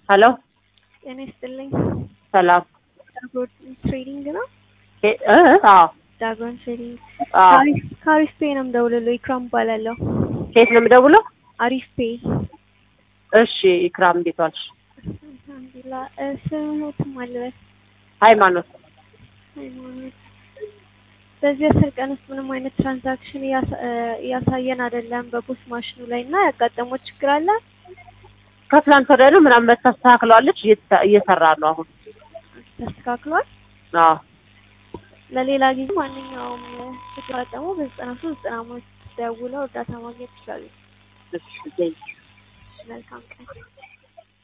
ሄሎ ጤና ይስጥልኝ። ሰላም ዳጎን ትሬዲንግ ነው። እ እ አዎ ዳጎን ትሬዲንግ አዎ አሪፍ ከአሪፍ ፔ ነው የምደውልልዎ። ኢክራም እባላለሁ። ከየት ነው የምደውለው? አሪፍ ፔ እሺ ኢክራም እንዴት ዋልሽ? አልሐምዱሊላህ። እ ስሞትም አልበስ ሃይማኖት ሃይማኖት በዚህ አስር ቀን ውስጥ ምንም አይነት ትራንዛክሽን እያሳ- እ እያሳየን አይደለም በፖስት ማሽኑ ላይ እና ያጋጠመው ችግር አለ። ከትላንት ወዲያ ነው ምናምን መታስተካክለዋለች እየተ- እየሰራ ነው አሁን። ተስተካክሏል። አዎ ለሌላ ጊዜ ማንኛውም ሲጋጠሙ በዘጠና ሶስት ዘጠና አምስት ደውለው እርዳታ ማግኘት ይችላሉ። እሺ ቴንኪው። መልካም ቀን።